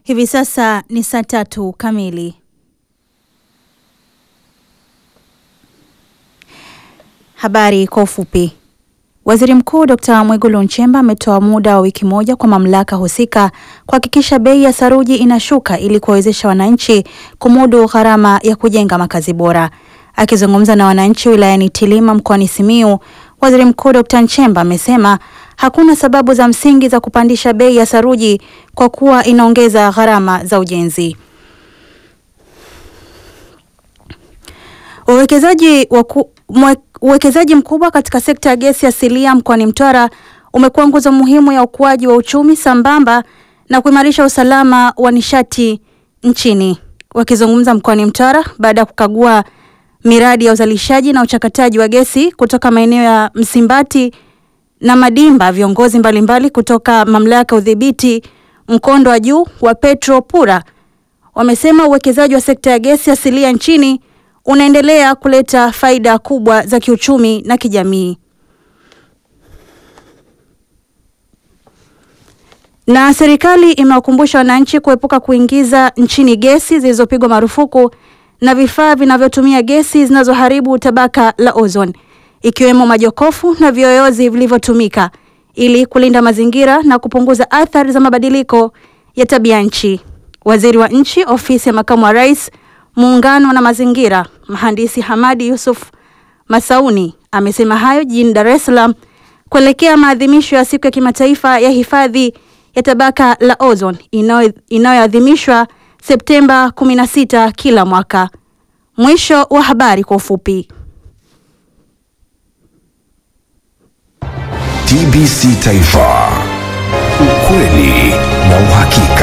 Hivi sasa ni saa tatu kamili. Habari kwa ufupi. Waziri Mkuu Dr. Mwigulu Nchemba ametoa muda wa wiki moja kwa mamlaka husika kuhakikisha bei ya saruji inashuka ili kuwawezesha wananchi kumudu gharama ya kujenga makazi bora. Akizungumza na wananchi wilayani Tilima mkoani Simiyu, Waziri Mkuu Dr. Nchemba amesema hakuna sababu za msingi za kupandisha bei ya saruji kwa kuwa inaongeza gharama za ujenzi. Uwekezaji waku, mwe, uwekezaji mkubwa katika sekta ya gesi asilia mkoani Mtwara umekuwa nguzo muhimu ya ukuaji wa uchumi sambamba na kuimarisha usalama wa nishati nchini. Wakizungumza mkoani Mtwara baada ya kukagua miradi ya uzalishaji na uchakataji wa gesi kutoka maeneo ya Msimbati na Madimba, viongozi mbalimbali kutoka mamlaka ya udhibiti mkondo wa juu wa Petro Pura wamesema uwekezaji wa sekta ya gesi asilia nchini unaendelea kuleta faida kubwa za kiuchumi na kijamii. Na serikali imewakumbusha wananchi kuepuka kuingiza nchini gesi zilizopigwa marufuku na vifaa vinavyotumia gesi zinazoharibu tabaka la ozone ikiwemo majokofu na viyoyozi vilivyotumika ili kulinda mazingira na kupunguza athari za mabadiliko ya tabia nchi. Waziri wa Nchi, Ofisi ya Makamu wa Rais, Muungano na Mazingira, Mhandisi Hamadi Yusuf Masauni amesema hayo jijini Dar es Salaam kuelekea maadhimisho ya Siku ya Kimataifa ya Hifadhi ya Tabaka la Ozone inayoadhimishwa Septemba 16 kila mwaka. Mwisho wa habari kwa ufupi. TBC Taifa, ukweli na uhakika.